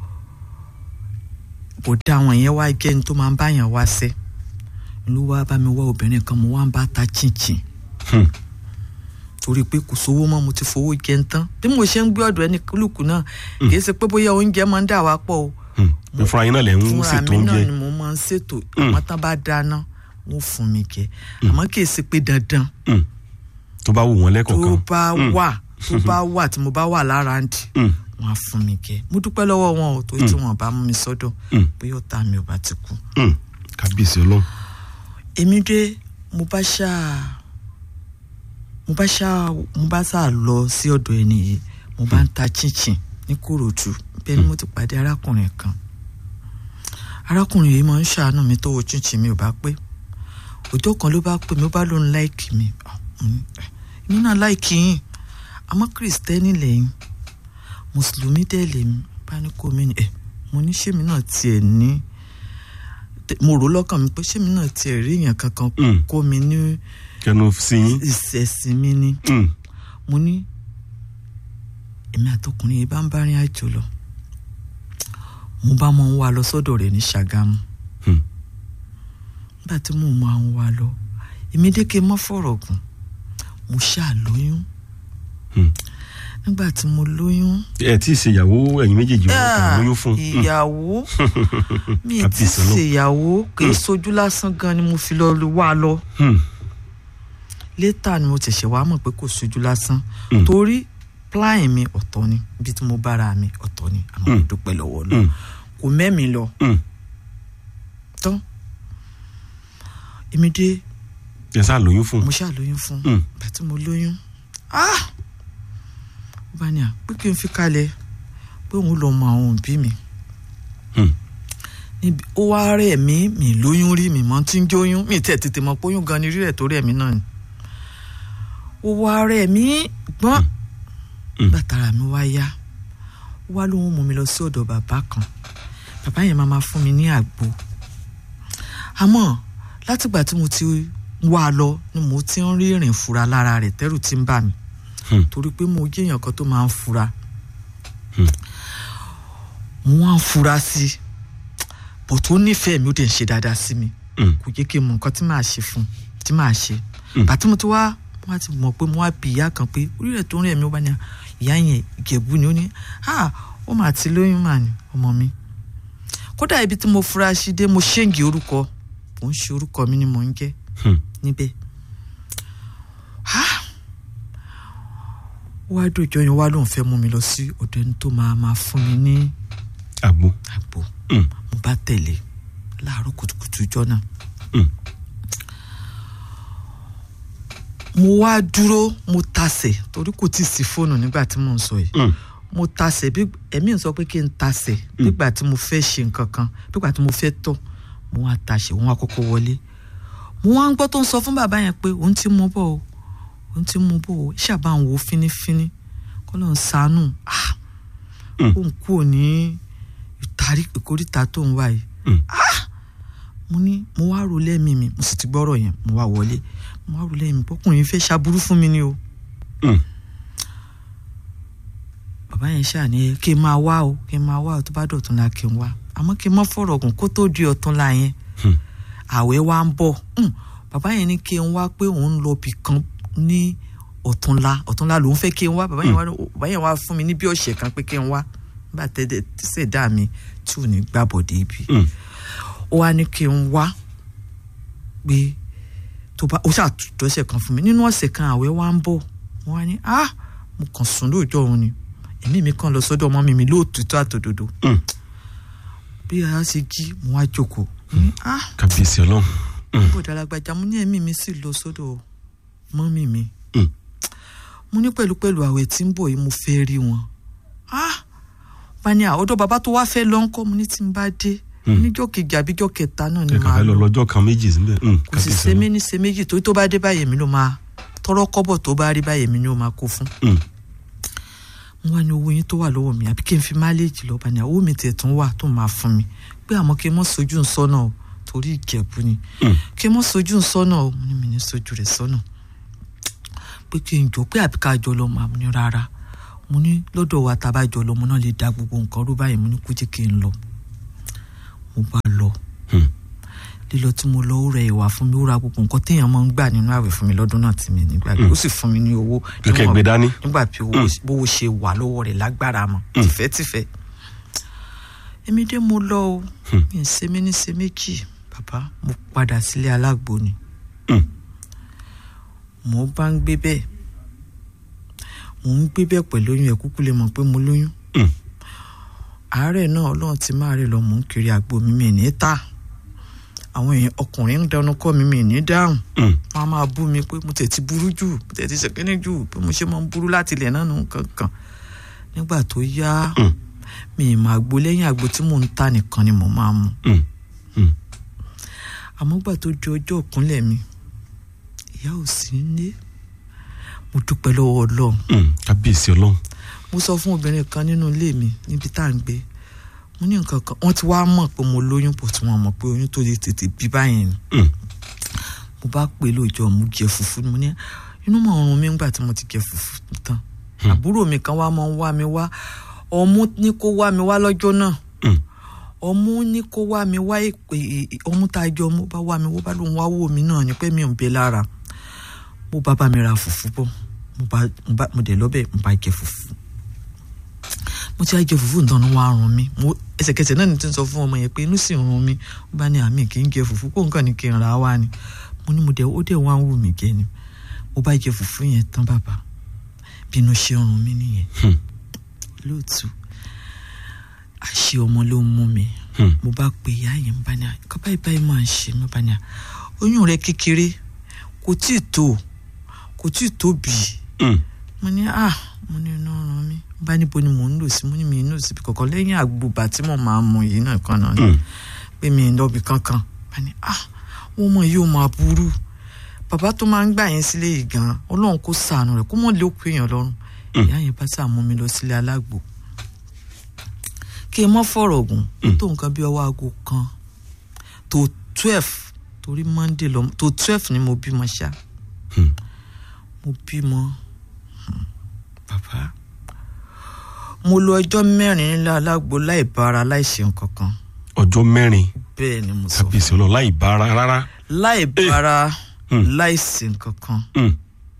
C: bọ̀dá àwọn yẹn wá jẹ́ ní tó máa ń báyàn wá sẹ́ ló wá bá mi wá obìnrin kan mo wá ń bá ta chinchin
B: Mm.
C: torí pé kò sówó mọ́ mo ti fowó jẹun tán bí mo ṣe ń gbé ọ̀dọ̀ ẹni kúlùkù náà kì í ṣe pé bóyá oúnjẹ máa ń dà wá pọ̀ o
B: Mm. pé fúnra yín náà lẹ̀ ń
C: fúnra
B: ṣètò
C: mi náà
B: oúnjẹ.
C: ni mo máa ń ṣètò àwọn tán bá dáná wọn fún mi jẹ àmọ́ kì í ṣe pé dandan
B: Mm. tó bá wù wọ́n
C: tó
B: lẹ́kọ̀ọ̀kan.
C: bá wà tó bá wà tí mo bá wà lára ń dì
B: Mm.
C: wọn á fún mi jẹ mo dúpẹ́ lọ́wọ́ wọn ò tó tí wọn bá mú mi sọ́dọ̀
B: Mm.
C: bóyá ọ̀tá mi ò bá ti kú.
B: Mm. kábíyèsí ọlọ́run.
C: èmi dé mo bá ṣáà mo bá ṣáà mo bá ṣáà lọ sí ọ̀dọ̀ ẹni yìí mo bá ń ta chinchin ní kòròdú bẹ́ẹ̀ ni mo ti pàdé arákùnrin kan arákùnrin yìí máa ń ṣàánú mi tówó chinchin mi ò bá pé ọjọ́ kan ló bá pè mí ó bá lóun láìkì mi Ah, mo ní, "Eh, èmi náà láìkì yín àmọ́ kìrìsìtẹ́nì lẹ́yìn mùsùlùmí dẹ̀ lèmi bá ní kó mi ní ẹ̀ mo ní ṣémi náà tiẹ̀ ní tẹ- mo rò lọ́kàn mi pé ṣémi náà tiẹ̀ rí èèyàn kankan
B: Mm.
C: kó mi ní
B: kẹnu sí yín.
C: ìṣẹ̀sìn mi ni
B: Mm.
C: mo ní èmi àtọkùnrin yìí bá ń bá rìn àjò lọ mo bá mọ ń wá lọ sọ́dọ̀ rẹ̀ ní Ṣàgámù
B: Mm.
C: nígbà tí mo máa ń wá lọ èmi dékè mọ́ fọ̀rọ̀ gùn mo ṣáà lóyún
B: Mm.
C: nígbà tí mo lóyún
B: ẹ tí ì ṣèyàwó ẹ̀yin méjèèjì wọn kàn lóyún fún. Mm.
C: ìyàwó mi ì ti
B: Àbí ìsọ̀nà.
C: ṣèyàwó kì í sojú lásán gan ni mo fi lọ wá lọ
B: Mm.
C: létà ni mo tẹ̀sẹ̀ wá mọ̀ pé kò sojú lásán
B: Mm.
C: torí plan mi ọ̀tọ̀ ni ibi tí mo bára mi ọ̀tọ̀ ni àmọ́ mo
B: Mm.
C: dúpẹ́ lọ́wọ́ lọ
B: Mm.
C: kò mẹ́mi lọ
B: Mm.
C: tán èmi dé
B: ẹ sá lóyún fún.
C: mo ṣàlóyún fún
B: Mm.
C: ìgbà tí mo lóyún ah ó bá ní à pé kí n fi kalẹ̀ pé òun lọ mọ àwọn òbí mi
B: Mm.
C: níbi ó wá rẹ̀ mí mi lóyún rí mi mọ́ tí ń jóyún mi tẹ̀ tètè mọ̀ pé oyún gan ni rírẹ̀ tó rẹ̀ mí náà ni ó wá rẹ̀ mí gbọ́n
B: Mm.
C: bàtàrà mi wá yá ó wá lóun mú mi lọ sí ọ̀dọ̀ bàbá kan bàbá yẹn máa ma fún mi ní àgbo àmọ́ látìgbà tí mo ti wá lọ ni mo ti ń rí ìrìn fura lára rẹ̀ tẹ́rù ti ń bà mí
B: Hmm.
C: torí pé mo jẹ́ èèyàn kan tó máa ń fura
B: Hmm.
C: mo wá ń fura sí i bò tó nífẹ̀ẹ́ mi ó dẹ̀ ń ṣe dáadáa sí mi
B: Mm.
C: kò jẹ́ kí n mọ nǹkan tí màá ṣe fún tí màá ṣe
B: Hmm.
C: bàtí mo ti wá wọ́n ti mọ̀ pé mo wá bí ìyá kan pé orí rẹ̀ tó ń rẹ̀ mí ó bá ní à, ìyá yẹn ìjẹ̀bú ni ó ní à ó mà ti lóyún mà ní ọmọ mi kódà ibi tí mo fura sí dé mo ṣéǹgì orúkọ kò ń ṣe orúkọ mi ni mò ń jẹ́
B: Hmm.
C: níbẹ̀ Ah! ó wá dòjọ́ yẹn wá lóun fẹ́ mú mi lọ sí ọ̀dọ̀ ẹni tó máa máa fún mi ní
B: àgbo
C: àgbo
B: Mm.
C: mo bá tẹ̀lé láàárọ̀ kùtùkùtù ọjọ́ náà.
B: Mm.
C: mo wá dúró mo tasẹ̀ torí kò tí ì sí fóònù nígbà tí mò ń sọ yìí
B: Mm.
C: mo tasẹ̀ bí ẹ̀mí ń sọ pé kí n tasẹ̀ nígbà tí mo fẹ́ ṣe nǹkan kan nígbà tí mo fẹ́ tọ̀ mo wá tasẹ̀ wọ́n wá kọ́kọ́ wọlé mo wá ń gbọ́ tó ń sọ fún bàbá yẹn pé òun ti mú bọ̀ o òun ti mú bọ̀ o ṣàbá ń wo fínífíní kọ́ ló ń ṣàánú ah
B: Mm.
C: òun kú òní ìtarí ìkórìtà tó ń wá yìí
B: Mm.
C: mo ní mo wá rò lẹ́mìí mi mo sì ti gbọ́rọ̀ yẹn mo wá wọlé mo wá rò lẹ́mìí mi bọ́kùnrin fẹ́ ṣàbúrú fún mi ni o
B: Mm.
C: bàbá yẹn ṣáà ní kí n máa wá o kí n máa wá o tó bá dọ̀tún la kí n wá àmọ́ kí n mọ́ fọ̀rọ̀ gùn kó tó di ọ̀tún la yẹn
B: Hmm.
C: àwẹ̀ wa ń bọ̀ Hmm. bàbá yẹn ní kí n wá pé òun ń lọ bì kan ní ọ̀túnla ọ̀túnla lòun fẹ́ kí n wá bàbá yẹn wá bàbá yẹn wá fún mi ní bí ọ̀sẹ̀ kan pé kí n wá nígbà tẹ́lẹ̀ ṣẹ̀dá mi tí ò ní gbàbọ̀dé ibi
B: Mm.
C: ó wá ní kí n wá pé tó bá ó ṣàtúntò ọ̀sẹ̀ kan fún mi nínú ọ̀sẹ̀ kan àwẹ̀ wa ń bọ̀ wọ́n wá ní ah mo kàn sùn lóòjọ́ òun ni èmi mi kàn lọ sọ́dọ̀ ọmọ mi mi lóòtítọ́ àtòdodo
B: Mm.
C: bí a ṣe jí mo wá jókòó mo ní ah
B: kábíyèsí ọlọ́run
C: bó dalagbàjà mo ní ẹ̀mí mi sì lọ sọ́dọ̀ mọ́mì mi
B: Mm.
C: mo ní pẹ̀lúpẹ̀lú àwẹ̀ tí ń bọ̀ yìí mo fẹ́ rí wọn ah bani àwọ̀dọ̀ bàbá tó wá fẹ́ lọ ńkọ́ mo ní tí n bá dé níjọ́ kejì àbíjọ́ kẹta náà ni
B: ẹ kàn
C: màá
B: fẹ́ lọ
C: lọ
B: lọ́jọ́ kan méjì síbẹ̀ Mm.
C: kò sì
B: kábíyèsí
C: ṣe mí
B: ọlọ́run
C: ní ṣe méjì torí tó bá dé báyìí mi ló máa tọrọ kọ́bọ̀ tó bá rí báyìí mi ni ó máa kó fún
B: Mm.
C: mo wá ní owó yín tó wà lọ́wọ́ mi àbí kí n fi máléèjì lọ́ọ́ bá ní owó mi tiẹ̀ tún wà tó máa fún mi pé àmọ́ kí n mọ́ sojú ń sọ́nà o torí ìjẹ̀bú ni
B: Mm.
C: kí n mọ́ sojú ń sọ́nà o mo ní mi ní sojú rẹ̀ sọ́nà pé kí n jọ pé àbí ká jọ lọ mà mo ní rárá mo ní lọ́dọ̀ wa tá a bá jọ lọ mo náà lè da gbogbo nǹkan rú báyìí mo ní kú jẹ́ kí n lọ mo bá lọ
B: Mm.
C: lílọ tí mo lọ ó rẹ ìwà fún mi ó ra gbogbo nǹkan téèyàn máa ń gbà nínú àwẹ̀ fún mi lọ́dún náà tí mi nígbà ó sì fún mi ní owó
B: kẹ̀kẹ́
C: níwọ̀n-
B: gbé dání
C: nígbà tí owó bówó ṣe wà lọ́wọ́ rẹ̀ lágbára mọ́ tìfẹ́tìfẹ́ èmi dé mo lọ o mi ì ṣe mí ní ṣe méjì bàbá mo padà sílé alágbo ni
B: Mm.
C: mo bá ń gbé bẹ́ẹ̀ mo ń gbé bẹ́ẹ̀ pẹ̀lú oyún ẹ̀ kúkú lè mọ̀ pé mo lóyún
B: Mm.
C: àárẹ̀ náà ọlọ́run ti máa rẹ̀ lọ mò ń kiri àgbo mi mi ní ta àwọn èèyàn ọkùnrin ń dẹnu kọ́ mi mi ní dáhùn
B: Mm.
C: wọn a máa bú mi pé mo tẹ̀ ti burú jù mo tẹ̀ ti ṣèkínní jù pé mo ṣe máa ń burú láti ilẹ̀ náà nù kankan nígbà tó yá
B: Mm.
C: mi ì máa gbó lẹ́yìn àgbo tí mò ń ta nìkan ni mo máa mu
B: Mm. Mm.
C: àmọ́ gbà tó di ọjọ́ ìkúnlẹ̀ mi ìyá ò sí nílé mo dúpẹ́ lọ́wọ́ ọlọ́run
B: Mm. kábíyèsí ọlọ́run
C: mo sọ fún obìnrin kan nínú ilé mi níbi tá à ń gbé mo ní nǹkan kan wọ́n ti wá mọ̀ pé mo lóyún pọ̀ tí wọ́n mọ̀ pé oyún tó lè tètè bí báyìí ni
B: Mm.
C: mo bá pè é lóòjọ́ mo jẹ fùfú mo ní inú mọ̀ ọ̀run mi ńgbà tí mo ti jẹ fùfú tán àbúrò mi kan wá mọ́ ń wá mi wá ọmú ní kó wá mi wá lọ́jọ́ náà
B: Mm.
C: ọmú ní kó wá mi wá èpè ọmú tá a jọ ọmú bá wá mi wó bá lóun wá wò mí náà ni pé mi ò ń bẹ lára mo bá bá mi ra fùfú bọ̀ mo bá mo bá mo dẹ̀ lọ́bẹ̀ mo bá jẹ fùfú mo ti á jẹ fùfú nǹkan ní wàá rún mi mo ẹsẹ̀kẹsẹ̀ náà ni tí ń sọ fún ọmọ yẹn pé inú sì ń rún mi ó bá ní àmì kì í jẹ fùfú kó nǹkan ní kí n ra wá ni mo ní mo dẹ̀ ó dẹ̀ wá ń wù mí jẹ ni mo bá jẹ fùfú yẹn tán bàbá bí inú ṣe ń rún mi nìyẹn
B: Hmm.
C: lóòtú àṣé ọmọ ló ń mú mi
B: Hmm.
C: mo bá pe ìyá yẹn bá ní kọ́ báyìí báyìí máa ń ṣe mí bá ní oyún rẹ kékeré kò tí ì tó kò tí ì tóbi
B: Mm.
C: mo ní ah mo ní iná ran mi bá níbo ni mò ń lò sí mo ní mi ì lò síbi kankan lẹ́yìn àgbùbà tí mo máa ń mu yìí náà kan náà ni
B: Mm.
C: pé mi ì lọ́bi kankan bá ní ah wọ́n mọ̀ yóò máa burú bàbá tó máa ń gbà yẹn sílé yìí gan ọlọ́run kó sànù rẹ̀ kó mọ̀ lé òkú èèyàn lọ́rùn ìyá yẹn bá sà mú mi lọ sílé alágbo kí n mọ́ fọ̀rọ̀ gùn ó tó nǹkan bí ọwọ́ aago kan tó twelve torí monday lọ tó twelve ni mo bímọ ṣá
B: Hmm.
C: mo bímọ Hmm. bàbá mo lo ọjọ́ mẹ́rin nílé alágbo láì bára láì ṣe nǹkan kan
B: ọjọ́ mẹ́rin
C: bẹ́ẹ̀ ni mo sọ
B: kábíyèsí ọlọ́run láì bára rárá
C: láì bára
B: Hmm.
C: láì ṣe nǹkan kan
B: Mm.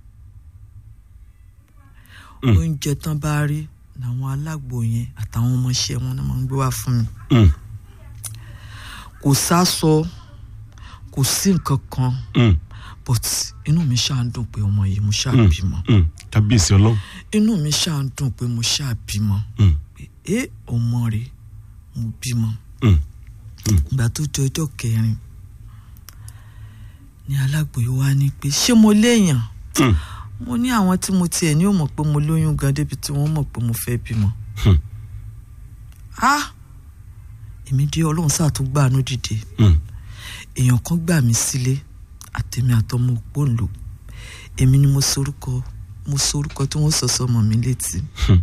B: Mm.
C: oúnjẹ tán bá rí làwọn alágbo yẹn àtàwọn ọmọọṣẹ́ wọn náà máa ń gbé wá fún mi
B: Mm.
C: kò sásọ kò sí nǹkan kan
B: Mm.
C: but inú mi ṣáà ń dùn pé ọmọ yìí mo ṣáà
B: Mm.
C: bímọ
B: Mm. kábíyèsí ọlọ́run
C: inú mi ṣáà ń dùn pé mo ṣáà bímọ
B: Mm.
C: pé ẹ ọmọ rẹ̀ mo bímọ
B: Mm.
C: ìgbà tó di ọjọ́ kẹrin ni alágboyè wa ní pé ṣé mo léèyàn
B: Mm.
C: mo ní àwọn tí mo tiẹ̀ ní ò mọ̀ pé mo lóyún gan débi tí wọ́n mọ̀ pé mo fẹ́ bímọ.
B: Hmm.
C: ah èmi dé ọlọ́run sáà tó gbàánú dìde
B: Mm.
C: èèyàn kan gbà mí sílé àtẹ̀mí àtọmọ òpóǹlò èmi ni mo sorúkọ mo sorúkọ tí wọ́n sọ sọmọ mi létí.
B: Hmm.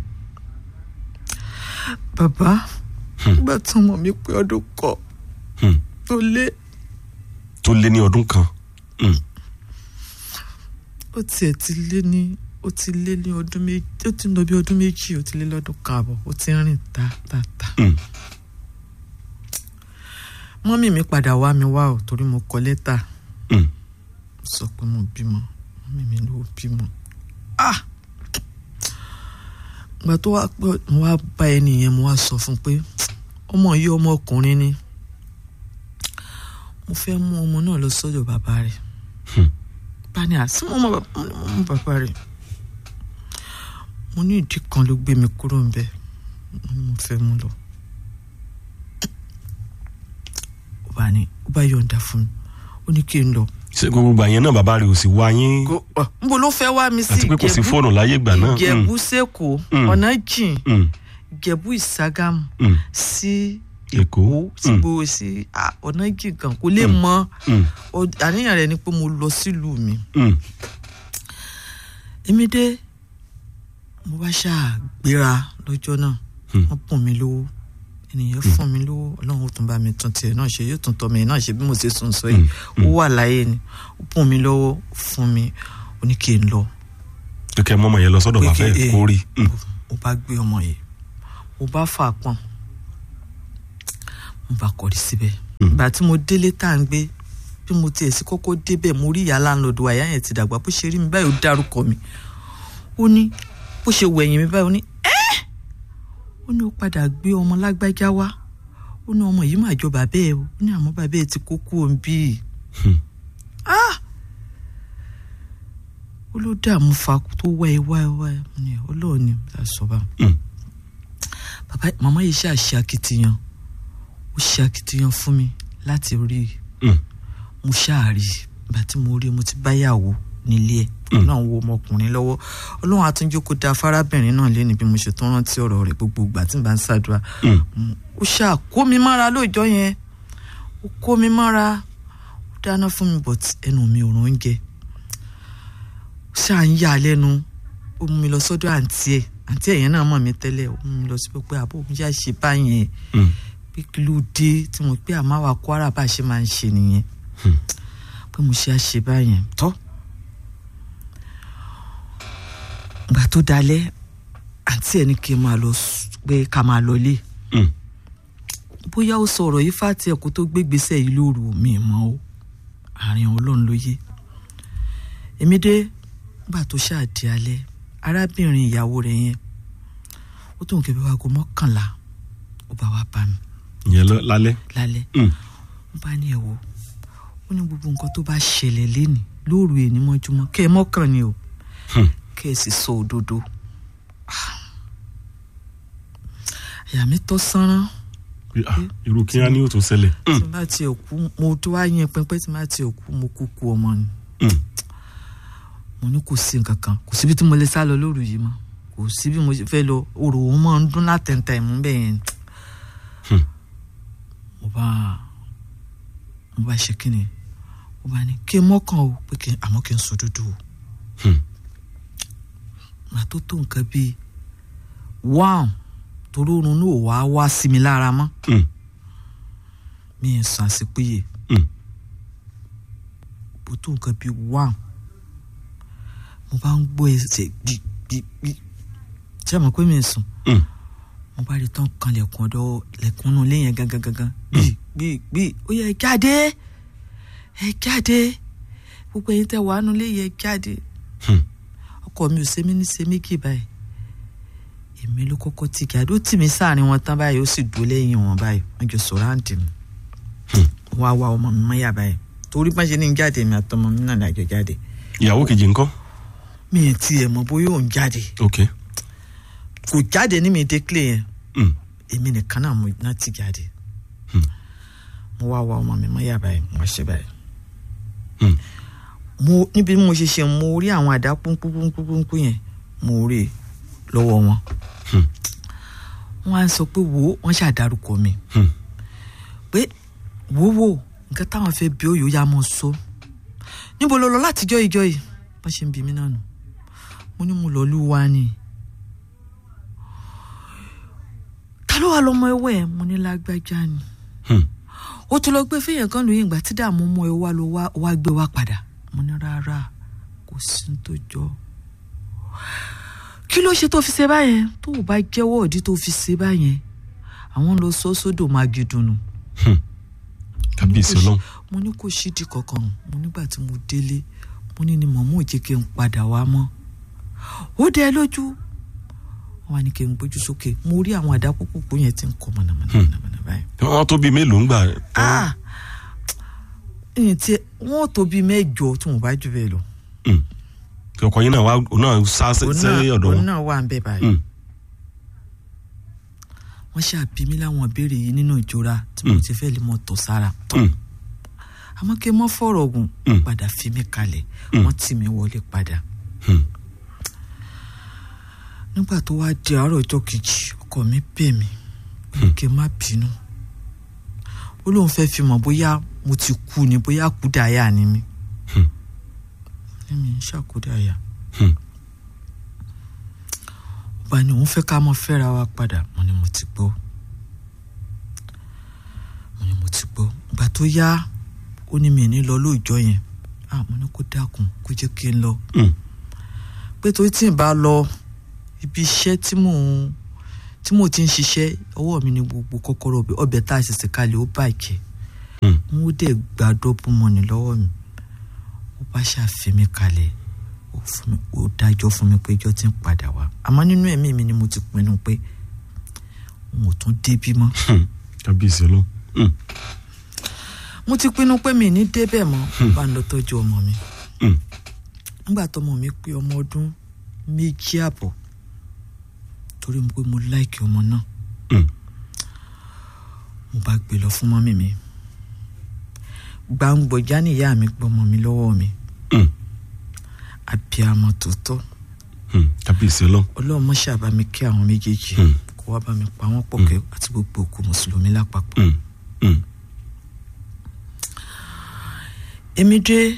C: bàbá nígbà tí ọmọ mi pé ọdún kọ
B: Mm.
C: tó lé
B: tó lé ní ọdún kan Mm.
C: ó tiẹ̀ ti lé ní ó ti lé ní ọdún méjì ó ti ń lọ bí ọdún méjì ó ti lé lọ́dún kààbọ̀ ó ti ń rìn ta ta ta.
B: Mm.
C: mọ́mì mi padà wá mi wá ò torí mo kọ lẹ́tà
B: Mm.
C: sọ pé mo bímọ mọ́mì mi ló bímọ. ah ìgbà tó wá pé mo wá bá ẹni yẹn mo wá sọ fún un pé ọmọ yìí ọmọ ọkùnrin ni mo fẹ́ mú ọmọ náà lọ sọ́dọ̀ bàbá rẹ̀
B: Hmm.
C: bá ní àsí mo mọ bàbá mo ní mo mọ bàbá rẹ̀ mo ní ìdí kan ló gbé mi kúrò ńbẹ̀ mo ní mo fẹ́ mú lọ. ó bá ní ó bá yọ̀ǹda fún mi ó ní kí n lọ.
B: ṣé gbogbo ìgbà yẹn náà bàbá rẹ̀ ò sì wá yín
C: Kó- ọ, níbo ló fẹ́ wá mi sí
B: àti pé kò sí fóònù láyé ìgbà náà Mm.
C: ìjẹ̀bú sẹ́kọ̀ọ́
B: Mm.
C: ọ̀nà jìn
B: Mm.
C: ìjẹ̀bú ìságámù
B: Mm.
C: sí
B: èkó
C: èkó sí
B: Mm.
C: gbòòrò sí à, ọ̀nà jìn kan kò lè mọ
B: Mm.
C: ọ- àníyàn rẹ̀ ni pé mo lọ sílùú mi
B: Mm.
C: èmi dé mo bá ṣáà gbéra lọ́jọ́ náà
B: Hmm.
C: wọ́n bùn mí lówó ènìyàn fún mi lówó ọlọ́run ó tún bá mi tún tiẹ̀ náà ṣe yóò tún tọ́ mi náà ṣe bí mo ṣe sùn sọ yìí ó wà láyé ni ó bùn mí lówó fún mi ó ní kí n lọ
B: kẹkẹ mọmọ yẹn lọ sọ́dọ̀
C: Pé
B: bàbá
C: kí-
B: ẹ
C: eh,
B: kó rí Mm.
C: mo bá gbé ọmọ yìí mo bá fà á pọ̀n mo bá kọrí síbẹ̀ ìgbà tí mo délé tá à ń gbé bí mo tiẹ̀ sí kọ́kọ́ débẹ̀ mo rí ìyá láńlọ́ọ̀dù àyà yẹn ti dàgbà bó ṣe rí mi báyìí ó dárúkọ mi ó ní bó ṣe wẹ̀yìn mi báyìí ó ní ẹ́ ó ní ó padà gbé ọmọ lágbájá wá ó ní ọmọ yìí mà jọ bàbá ẹ o ó ní àmọ́ bàbá ẹ ti kó kú òun bíi
B: Hmm.
C: ah ó ló dààmú fa tó wá ẹ wá ẹ wá ẹ mo ní ọlọ́run ni a sọ bá
B: Mm.
C: bàbá màmá yìí ṣáà ṣe akitiyan ó ṣe akitiyan fún mi láti rí i
B: Mm.
C: mo ṣáà rí i ìgbà tí mo rí i mo ti báyàwó nílé ẹ ọlọ́run wo ọmọkùnrin lọ́wọ́ ọlọ́run àtúnjó kó da fárábìnrin náà lé ní bí mo ṣe tó rántí ọ̀rọ̀ rẹ̀ gbogbo ìgbà tí n bá ń ṣàdúrà
B: Mm.
C: Mm, ó ṣáà kó mi mára lóòjọ́ yẹn ó kó mi mára ó dáná fún mi but ẹnu mi ò rún oúnjẹ ó ṣáà ń yà á lẹ́nu ó mú mi lọ sọ́dọ̀ àǹtí ẹ̀ àǹtí ẹ̀ yẹn náà mọ̀ mí tẹ́lẹ̀ ó mú mi lọ síbẹ̀ pé àbó mi yá ṣe báyẹn
B: Mm.
C: pé kí ló dé tí mo pé àmọ́ àwa Kwara bá a ṣe máa ń ṣe nìyẹn
B: Hmm.
C: pé mo ṣe àṣe báyẹn tọ́ ìgbà tó dalẹ̀ àǹtí ẹ̀ ní kí n máa lọ s- pé ká máa lọ lé
B: Mm.
C: bóyá ó sọ ọ̀rọ̀ yìí fàtí ẹ̀kọ́ tó gbégbèsè yìí lóru mi mọ́ o àárín ọlọ́run ló yé èmi dé gbà tó ṣáàdì alẹ́ arábìnrin ìyàwó rẹ̀ yẹn ó tóun kẹ́bí wá go mọ́kànlá ó bá wá bá mi
B: ìyẹn lọ lálẹ́
C: lálẹ́
B: Mm.
C: ó bá ní ẹ̀wọ̀ ó ní gbogbo nǹkan tó bá ṣẹlẹ̀ lénìí lóru èní mọ́júmọ́ kẹ́ ẹ mọ́kàn ni o
B: Hmm.
C: kẹ́ ẹ sì sọ òdodo Ah. àyà mi tọ́ sánrán
B: Pé, ah, irú kí á ní òtún ṣẹlẹ̀ Mm.
C: tí n bá tiẹ̀ kú mo tó wá yẹn pínpín tí n bá tiẹ̀ kú mo kú kú ọmọ ni
B: Mm.
C: mo ní kò sí nǹkan kan kò síbi tí mo lè sá lọ lóru yìí mọ́ kò sí bí mo ṣe fẹ́ lọ orò òun máa ń dún látẹ̀ntẹ̀ ìmú bẹ́ẹ̀ yẹn
B: Hmm.
C: mo bá mo bá ṣe kíni mo bá ní kí n mọ́kàn o pé kí n àmọ́ kí n sọ dúdú o
B: Hmm.
C: màá tó tó nǹkan bíi wáhùn torí oorun náà wá wá sí mi lára mọ́
B: Mm.
C: mi ì sàn sí péye
B: Mm.
C: bó tó nǹkan bíi wáhùn mo bá ń gbọ́ ẹsẹ̀ gbígbígbí ṣé àmọ́ pé mi ì sùn
B: Mm.
C: mo bá rí tán kan lẹ̀kùn ọ̀dọ̀ lẹ̀kùn inú ilé yẹn gangan gangan gbì gbì gbì ó yẹ ẹ jáde ẹ jáde gbogbo ẹ̀yin tẹ́ wàá nulẹ̀ yẹ jáde
B: Hmm.
C: ọkọ mi ò ṣe mí ní ṣe méjì báyìí èmi ló kọ́kọ́ tì kí adó tì mí sáàrin wọn tán báyìí ó sì dúró lẹ́yìn wọn báyìí wọ́n jọ sọ̀rọ̀ àǹtí mi
B: Hmm.
C: wọ́n á wá ọmọ mi mọ́yà báyìí torí bá ṣe ní jáde mi àtọmọ mi náà lájọ jáde
B: ìyàwó kejì ńkọ́
C: mi ì tiẹ̀ mọ̀ bóyá òun jáde
B: ok
C: kò jáde ní mi déclare yẹn
B: mm.
C: èmi nìkan náà mo náà ti jáde
B: Hmm.
C: mo wá wá ọmọ mi mọ yà báyìí mo wá ṣe báyìí
B: Hmm.
C: mo níbi mo ṣe ṣe mo rí àwọn àdá púnpúnpúnpún yẹn mo rí i lọ́wọ́ wọn
B: Hmm.
C: wọ́n á sọ pé wo wọ́n ṣàdárúkọ mi
B: Hmm.
C: pé wo wo nǹkan táwọn fẹ́ bí òyò ya mọ̀ sọ níbo ló lọ látijọ́ ìjọ yìí wọ́n ṣe ń bí mi náà nù mo ní mo lọ lù wá ni ta ló wà lọ́mọ ẹwẹ́ ẹ̀ mo ní lágbájá ni
B: Hmm.
C: ó tún lọ gbé fẹ́yàn kan lóyún ìgbà tí dààmú mú ẹ wá ló wá wá gbé wá padà mo ní rárá kò sí ní tó jọ kí ló ṣe tó fi ṣe báyẹn tó o bá jẹ́wọ́ òdí tó fi ṣe báyẹn àwọn lọ sọ sódò máa gidùnú
B: kábíyèsí ọlọ́run
C: mo ní kò sídìí kankan mo nígbà tí mo délé mo ní ni mọ̀mọ́ ò jẹ́ kí n padà wá mọ́ ó dẹ lójú wọn wá ní kí n gbójú sókè mo rí àwọn àdá púpọ̀ yẹn tí ń kọ mọ̀nàmọ́ná mọ̀nàmọ́ná báyìí
B: wọ́n tó bíi mélòó ń gbà
C: ah ẹ̀yìn tí wọ́n tó bíi mẹ́jọ tí wọ́n bá jù bẹ́ẹ̀ lọ.
B: Mm. ọkọ yín náà wá òun náà sá sí
C: òun
B: sí
C: náà
B: ọ̀dọ̀
C: òun
B: wọn
C: náà wà ń bẹ báyìí.
B: Mm.
C: wọ́n ṣàbí mi láwọn ìbéèrè yìí nínú ìjọra tí mo
B: Mm.
C: ti fẹ́ lè mọ tọ̀ sára.
B: Mm.
C: àmọ́ kí n mọ́ fọ̀rọ̀ gùn
B: Mm.
C: padà fi mí kalẹ̀
B: Mm.
C: wọ́n tì mí wọlé padà.
B: Mm.
C: nígbà tó wá di àárọ̀ ọjọ́ kejì ọkọ mi bẹ̀ mí ó ní kí n má bínú. ó lóun fẹ́ fi mọ̀ bóyá mo ti kú ni bóyá kúdàáyà ni mí.
B: Hmm.
C: ní mi ń ṣàkúdàáyà.
B: Hmm.
C: bá ní òun fẹ́ ká mọ fẹ́ra wa padà mo ní mo ti gbọ́ mo ní mo ti gbọ́ ìgbà tó yá ó ní mi ní lọ lóòjọ́ yẹn ah mo ní kó dákun kó jẹ́ kí n lọ
B: Mm.
C: pé torí tí n bá lọ ibi iṣẹ́ tí mò ń tí mò ti ń ṣiṣẹ́ ọwọ́ mi ni gbogbo kọ́kọ́rọ́ ọbẹ̀ ọbẹ̀ tá a ṣẹ̀ṣẹ̀ kalẹ̀ ó bàjẹ́
B: Mm.
C: mo dẹ̀ gba dọ́bù mọ́ni lọ́wọ́ mi ó bá ṣàfihàn mi kalẹ̀ ó fún mi ó dájọ́ fún mi pé ijọ́ ti ń padà wá àmọ́ nínú ẹ̀mí mi ni mo ti pinnu pé n ò tún débí mọ́
B: Hmm. kábíyèsí ọlọ́run Mm.
C: mo ti pinnu pé mi ì ní débẹ̀ mọ́ bá ń lọ tọ́jú ọmọ mi
B: Mm.
C: nígbà tọmọ mi pé ọmọ ọdún méjì àbọ̀ torí mo pé mo láìkì ọmọ náà
B: Mm.
C: mo bá gbé lọ fún mọ́mì mi gbàǹgbọ̀já níyà mi gbọ́mọ mi lọ́wọ́ mi
B: Mm.
C: àbíamọ tòótọ́
B: Mm. kábíyèsí ọlọ́run
C: ọlọ́run mọ́ ṣàbá mi kí àwọn méjèèjì
B: Hmm.
C: kó wá bá mi pa wọ́n pọ̀ kẹ́ àti gbogbo òkú mùsùlùmí lápapọ̀.
B: Mm. Mm.
C: èmi dé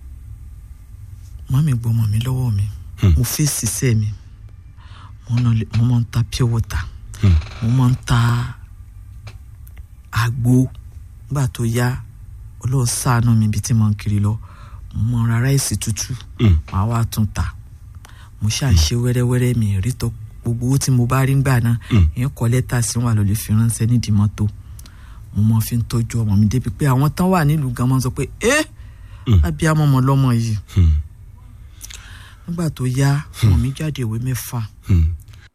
C: mọ́mì gbọ́mọ mi lọ́wọ́ mi
B: Hmm.
C: mo fèsì sẹ́ mi mo náà lè- mo máa ń ta pure water
B: Mm.
C: mo máa ń ta àgbo nígbà tó yá ọlọ́run ṣàánú mi ibi tí mo ń kiri lọ mo máa ń ra ráìsì tútù
B: Mm.
C: màá wá tún ta mo ṣáà ṣe wẹ́rẹ́wẹ́rẹ́ mi rí tọ́ gbogbo owó tí mo bá rí gbà náà
B: Mm.
C: ìyẹn kọ́ lẹ́tà sí wọn àlọ́ lè fi ránṣẹ́ nídìí mọ́tò mo máa fi ń tọ́jú ọmọ mi débi pé àwọn tán wà nílùú gan máa ń sọ pé ẹ́
B: Mm.
C: abiyamọ ọmọ lọ́mọ yìí
B: Mm.
C: nígbà tó yá ọmọ mi jáde ìwé mẹ́fà
B: Mm.